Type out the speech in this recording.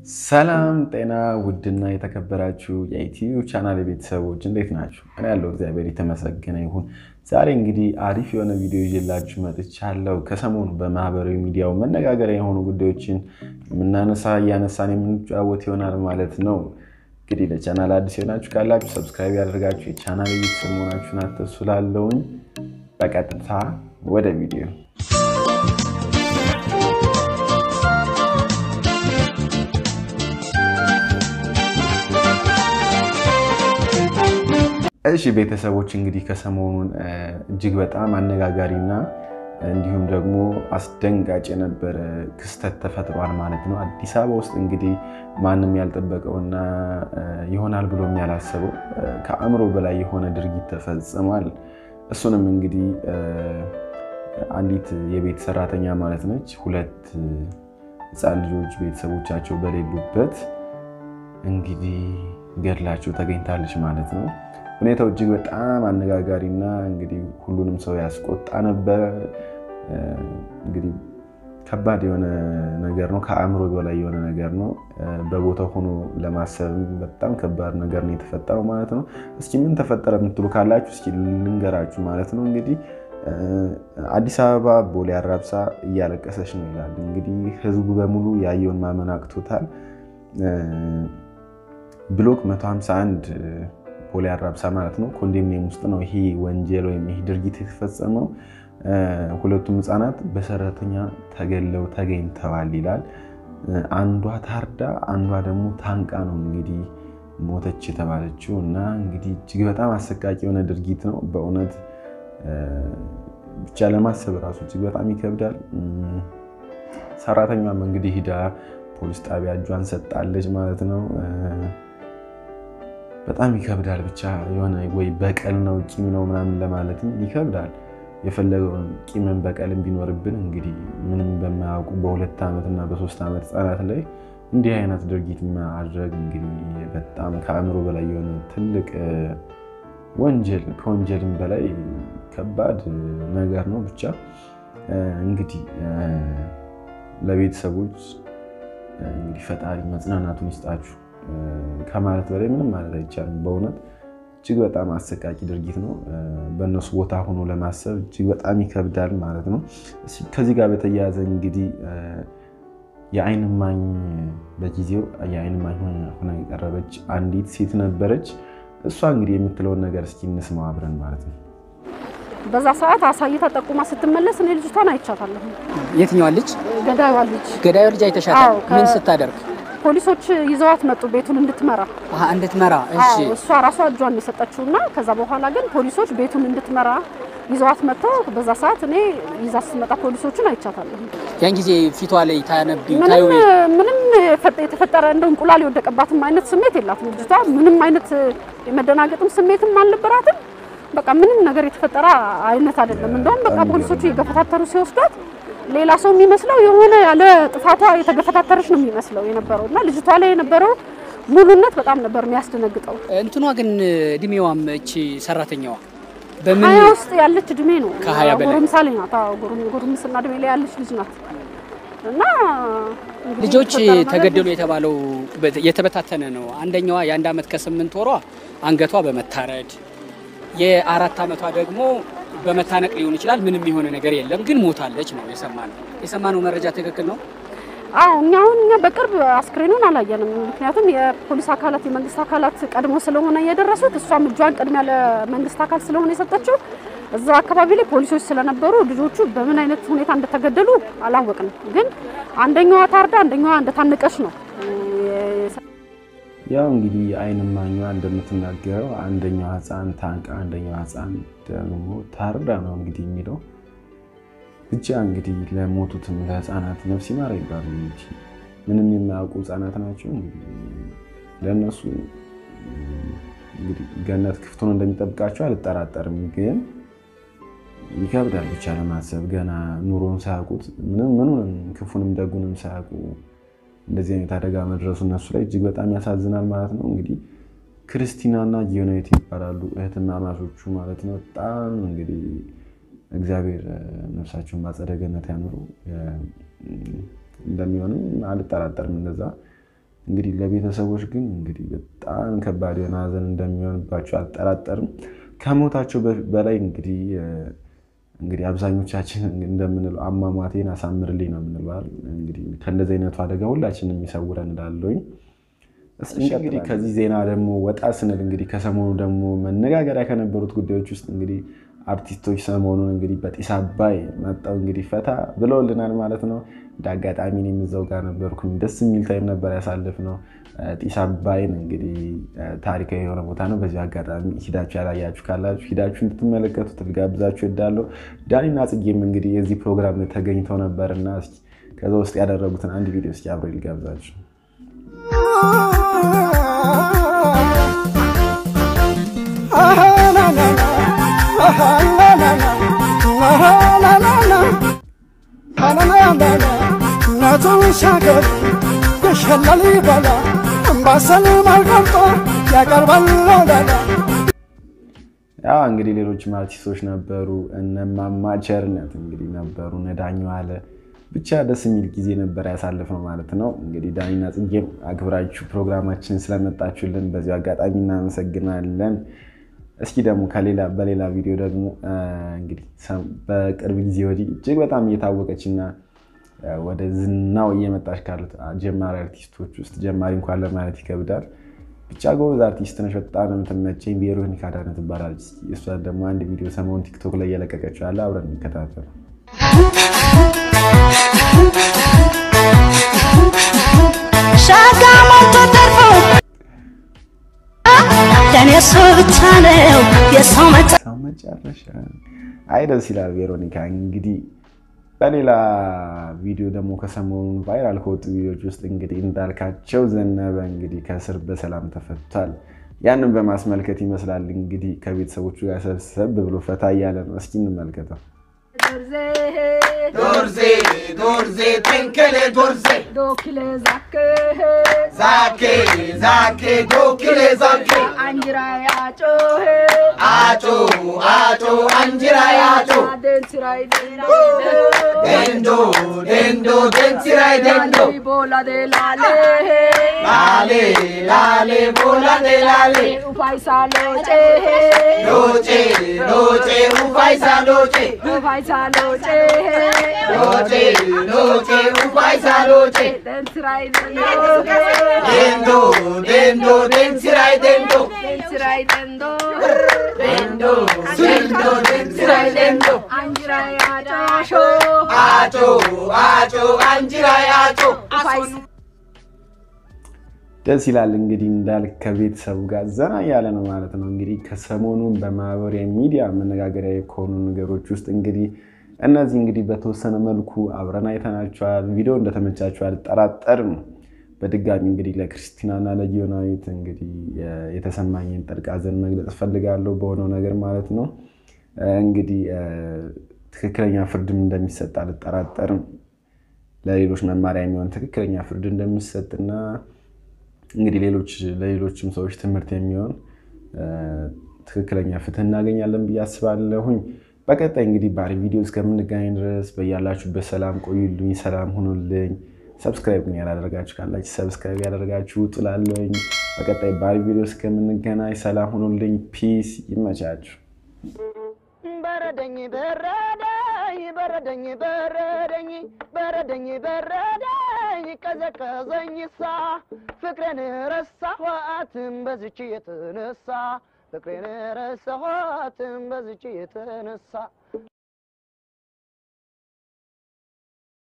ሰላም ጤና ውድና የተከበራችሁ የዩቲዩብ ቻናል ቤተሰቦች እንዴት ናችሁ? እኔ ያለው እግዚአብሔር የተመሰገነ ይሁን። ዛሬ እንግዲህ አሪፍ የሆነ ቪዲዮ ይዤላችሁ መጥቻለሁ። ከሰሞኑ በማህበራዊ ሚዲያው መነጋገሪያ የሆኑ ጉዳዮችን የምናነሳ እያነሳን የምንጫወት ይሆናል ማለት ነው። እንግዲህ ለቻናል አዲስ የሆናችሁ ካላችሁ ሰብስክራይብ ያደርጋችሁ የቻናል ቤተሰብ መሆናችሁን አትርሱ። ላለውኝ በቀጥታ ወደ ቪዲዮ እሺ ቤተሰቦች እንግዲህ ከሰሞኑን እጅግ በጣም አነጋጋሪና እንዲሁም ደግሞ አስደንጋጭ የነበረ ክስተት ተፈጥሯል ማለት ነው። አዲስ አበባ ውስጥ እንግዲህ ማንም ያልጠበቀውና ይሆናል ብሎም ያላሰበው ከአእምሮ በላይ የሆነ ድርጊት ተፈጽሟል። እሱንም እንግዲህ አንዲት የቤት ሰራተኛ ማለት ነች ሁለት ሕፃን ልጆች ቤተሰቦቻቸው በሌሉበት እንግዲህ ገድላቸው ተገኝታለች ማለት ነው። ሁኔታው እጅግ በጣም አነጋጋሪና እንግዲህ ሁሉንም ሰው ያስቆጣ ነበረ። እንግዲህ ከባድ የሆነ ነገር ነው። ከአእምሮ በላይ የሆነ ነገር ነው። በቦታው ሆኖ ለማሰብ በጣም ከባድ ነገር ነው የተፈጠረው ማለት ነው። እስኪ ምን ተፈጠረ የምትሉ ካላችሁ እስኪ ልንገራችሁ ማለት ነው። እንግዲህ አዲስ አበባ ቦሌ አራብሳ እያለቀሰች ነው ይላል። እንግዲህ ህዝቡ በሙሉ ያየውን ማመን አቅቶታል። ብሎክ 151 ቦሌ አራብሳ ማለት ነው ኮንዶሚኒየም ውስጥ ነው ይሄ ወንጀል ወይም ይሄ ድርጊት የተፈጸመው። ሁለቱም ህፃናት በሰራተኛ ተገለው ተገኝተዋል ይላል። አንዷ ታርዳ አንዷ ደግሞ ታንቃ ነው እንግዲህ ሞተች የተባለችው እና እንግዲህ እጅግ በጣም አሰቃቂ የሆነ ድርጊት ነው በእውነት ብቻ ለማሰብ ራሱ እጅግ በጣም ይከብዳል። ሰራተኛም እንግዲህ ሂዳ ፖሊስ ጣቢያ እጇን ሰጣለች ማለት ነው። በጣም ይከብዳል። ብቻ የሆነ ወይ በቀል ነው ቂም ነው ምናምን ለማለትም ይከብዳል። የፈለገውን ቂምን በቀልም ቢኖርብን እንግዲህ ምንም በማያውቁ በሁለት ዓመት እና በሶስት ዓመት ህጻናት ላይ እንዲህ አይነት ድርጊት ማድረግ እንግዲህ በጣም ከአእምሮ በላይ የሆነ ትልቅ ወንጀል ከወንጀልም በላይ ከባድ ነገር ነው። ብቻ እንግዲህ ለቤተሰቦች እንግዲህ ፈጣሪ መጽናናቱን ይስጣችሁ ከማለት በላይ ምንም ማለት አይቻልም። በእውነት እጅግ በጣም አሰቃቂ ድርጊት ነው። በእነሱ ቦታ ሆኖ ለማሰብ እጅግ በጣም ይከብዳል ማለት ነው። ከዚህ ጋር በተያያዘ እንግዲህ የዓይን እማኝ በጊዜው የዓይን እማኝ ሆና የቀረበች አንዲት ሴት ነበረች። እሷ እንግዲህ የምትለውን ነገር እስኪ እንስማው አብረን ማለት ነው። በዛ ሰዓት አሳይታ ጠቁማ ስትመለስ እኔ ልጅቷን አይቻታለሁ። የትኛዋ ልጅ? ገዳይዋ ልጅ ገዳዩ ልጅ አይተሻታል? አዎ፣ ከ- ምን ስታደርግ? ፖሊሶች ይዘዋት መጡ ቤቱን እንድትመራ። አሀ፣ እንድትመራ። እሺ፣ አዎ፣ እሷ ራሷ እጇን የሰጠችው እና ከዛ በኋላ ግን ፖሊሶች ቤቱን እንድትመራ ይዘዋት መጥተው በዛ ሰዓት እኔ ይዛ ስትመጣ ፖሊሶችን አይቻታለሁ። ያን ጊዜ ፊቷ ላይ ታነቢው ታዩ ምንም ምንም የፈጠ- የተፈጠረ እንደ እንቁላል የወደቀባትም አይነት ስሜት የላትም ልጅቷ። ምንም አይነት የመደናገጥም ስሜትም አልነበራትም። በቃ ምንም ነገር የተፈጠረ አይነት አይደለም። እንደውም በቃ ፖሊሶቹ እየገፈታተሩ ሲወስዷት ሌላ ሰው የሚመስለው የሆነ ያለ ጥፋቷ የተገፈታተረች ነው የሚመስለው የነበረው እና ልጅቷ ላይ የነበረው ሙሉነት በጣም ነበር የሚያስደነግጠው። እንትኗ ግን እድሜዋም እቺ ሰራተኛዋ በምን ሀያ ውስጥ ያለች እድሜ ነው። ከሀያ በላይ። ጎረምሳ ላይ ናት። አዎ፣ ጎረም- ጎረምስና እድሜ ላይ ያለች ልጅ ናት እና እንግዲህ ልጆች የተፈጠረው ነገር ተገደሉ የተባለው በ- የተበታተነ ነው። አንደኛዋ የአንድ ዓመት ከስምንት ወሯ አንገቷ በመታረድ የአራት ዓመቷ ደግሞ በመታነቅ ሊሆን ይችላል። ምንም የሆነ ነገር የለም ግን ሞታለች ነው የሰማነው። የሰማነው መረጃ ትክክል ነው? አዎ እኛ አሁን እኛ በቅርብ አስክሬኑን አላየንም። ምክንያቱም የፖሊስ አካላት የመንግስት አካላት ቀድሞ ስለሆነ የደረሱት እሷም እጇን ቅድሚያ ለመንግስት አካል ስለሆነ የሰጠችው እዛ አካባቢ ላይ ፖሊሶች ስለነበሩ ልጆቹ በምን አይነት ሁኔታ እንደተገደሉ አላወቅንም። ግን አንደኛዋ ታርዳ አንደኛዋ እንደታነቀች ነው። ያው እንግዲህ የዓይን እማኟ እንደምትናገረው አንደኛው ህፃን ታንቃ አንደኛው ህፃን ደግሞ ታርዳ ነው እንግዲህ የሚለው ብቻ እንግዲህ ለሞቱትም ለህፃናት ነፍስ ይማር ይባሉ እንጂ ምንም የማያውቁ ህፃናት ናቸው። እንግዲህ ለእነሱ እንግዲህ ገነት ክፍቱን እንደሚጠብቃቸው አልጠራጠርም። ግን ይከብዳል ብቻ ለማሰብ ገና ኑሮን ሳያውቁት ምንም ምኑንም ክፉንም ደጉንም ሳያውቁ እንደዚህ አይነት አደጋ መድረሱ እነሱ ላይ እጅግ በጣም ያሳዝናል ማለት ነው። እንግዲህ ክርስቲናና ጊዮናዊት ይባላሉ እህትማማቾቹ ማለት ነው። በጣም እንግዲህ እግዚአብሔር ነፍሳቸውን በአጸደ ገነት ያኑሩ። እንደሚሆንም አልጠራጠርም። እንደዛ እንግዲህ ለቤተሰቦች ግን እንግዲህ በጣም ከባድ የሆነ ሀዘን እንደሚሆንባቸው አልጠራጠርም። ከሞታቸው በላይ እንግዲህ እንግዲህ አብዛኞቻችን እንደምንለው አሟሟቴን አሳምርልኝ ነው የምንለው። እንግዲህ ከእንደዚህ አይነቱ አደጋ ሁላችንም የሚሰውረን እላለሁኝ። እስኪ እንግዲህ ከዚህ ዜና ደግሞ ወጣ ስንል እንግዲህ ከሰሞኑ ደግሞ መነጋገሪያ ከነበሩት ጉዳዮች ውስጥ እንግዲህ አርቲስቶች ሰሞኑን እንግዲህ በጢስ አባይ መጣው እንግዲህ ፈታ ብለውልናል ማለት ነው። እንደ አጋጣሚ እኔም እዛው ጋር ነበርኩኝ። ደስ የሚል ታይም ነበር ያሳለፍነው። ጢስ አባይን እንግዲህ ታሪካዊ የሆነ ቦታ ነው። በዚህ አጋጣሚ ሂዳችሁ ያላያችሁ ካላችሁ ሂዳችሁ እንድትመለከቱት ልጋብዛችሁ እወዳለሁ። ዳኒና ጽጌም እንግዲህ የዚህ ፕሮግራም ላይ ተገኝተው ነበርና ከዛ ውስጥ ያደረጉትን አንድ ቪዲዮ እስኪ አብሬ ልጋብዛችሁ። እናቱን ሻገር የሸለል ይበላ አምባሰል ማልቀምጦ ያቀርባል ላላ ያ እንግዲህ ሌሎችም አርቲስቶች ነበሩ። እነማማ ቸርነት እንግዲህ ነበሩ። ነዳኙ አለ ብቻ ደስ የሚል ጊዜ ነበር ያሳልፍነው ማለት ነው። እንግዲህ ዳኒና ጽጌም አክብራችሁ ፕሮግራማችንን ስለመጣችሁልን በዚሁ አጋጣሚ እናመሰግናለን። እስኪ ደግሞ ከሌላ በሌላ ቪዲዮ ደግሞ እንግዲህ በቅርብ ጊዜ ወዲህ እጅግ በጣም እየታወቀች እና ወደ ዝናው እየመጣች ካሉት ጀማሪ አርቲስቶች ውስጥ ጀማሪ እንኳን ለማለት ይከብዳል። ብቻ ጎበዝ አርቲስት ነች። በጣም ነው የምትመቸኝ። ቬሮኒካ አዳነ ትባላለች። እሷ ደግሞ አንድ ቪዲዮ ሰሞኑን ቲክቶክ ላይ እየለቀቀችው ያለ አብረን እንከታተል። ሸጋ ሞልቶ ተርፎ ለእኔ እሱ ብቻ ነው የሰው መጫ ሰው መጨረሻ አይ ደስ ይላል። ቬሮኒካ እንግዲህ በሌላ ቪዲዮ ደግሞ ከሰሞኑን ቫይራል ከወጡ ቪዲዮዎች ውስጥ እንግዲህ እንዳልካቸው ዘነበ እንግዲህ ከእስር በሰላም ተፈቷል። ያንን በማስመልከት ይመስላል እንግዲህ ከቤተሰቦቹ ጋር ሰብሰብ ብሎ ፈታ እያለ ነው። እስኪ እንመልከተው። ዶርዜ ዶርዜ ተንከሌ ዶርዜ ዶክሌ ዛክ ዛኬ ዛኬ ዶክሌ ዛኬ አንጅራ ያጮ አጮ አጮ አንጅራ ያጮ ደንስራይ ደንዶ ደንዶ ደንሲራይ ደንዶ ቦላ ደላሌ ላሌ ላሌ ቦላሌ ላሌ ኡፋይሳ ሎጬ ሎጬ ሎጬ ኡፋይሳ ሎጬ ኡፋይሳ ሎጬ ሎጬ ሎጬ ኡፋይሳ ሎጬ ደንስራይ ደንዶ ደንዶ ደንሲራይ ደንዶ ደንስራይ ደንዶ ደንዶ ደንዶ ደንሲራይ ደንዶ አንጅራ ያጫሾ አጮ አጮ አንጅራ ያጮ ኡፋይሳ ደስ ይላል እንግዲህ እንዳልክ ከቤተሰቡ ጋር ዘና እያለ ነው ማለት ነው። እንግዲህ ከሰሞኑን በማህበራዊ ሚዲያ መነጋገሪያ ከሆኑ ነገሮች ውስጥ እንግዲህ እነዚህ እንግዲህ በተወሰነ መልኩ አብረን አይተናቸዋል። ቪዲዮ እንደተመቻቸው አልጠራጠርም። በድጋሚ እንግዲህ ለክርስቲናና ለጊዮናዊት እንግዲህ የተሰማኝን ጥልቅ ሐዘን መግለጽ እፈልጋለሁ በሆነው ነገር ማለት ነው። እንግዲህ ትክክለኛ ፍርድም እንደሚሰጥ አልጠራጠርም። ለሌሎች መማሪያ የሚሆን ትክክለኛ ፍርድ እንደሚሰጥና እንግዲህ ሌሎች ለሌሎችም ሰዎች ትምህርት የሚሆን ትክክለኛ ፍትህ እናገኛለን ብዬ አስባለሁኝ። በቀጣይ እንግዲህ ባሪ ቪዲዮ እስከምንገናኝ ድረስ በያላችሁበት ሰላም ቆዩልኝ፣ ሰላም ሁኑልኝ። ሰብስክራይብ ግን ያላደረጋችሁ ካላችሁ ሰብስክራይብ ያደረጋችሁ ጥላለኝ። በቀጣይ ባሪ ቪዲዮ እስከምንገናኝ ሰላም ሁኑልኝ። ፒስ፣ ይመቻችሁ። በረደኝ በረደኝ በረደኝ በረደኝ በረደኝ በረደኝ ቀዘቀዘኝ ሳ ፍቅሬን ረሳኋትም በዝች የተነሳ ፍቅሬን ረሳኋትም በዝች የተነሳ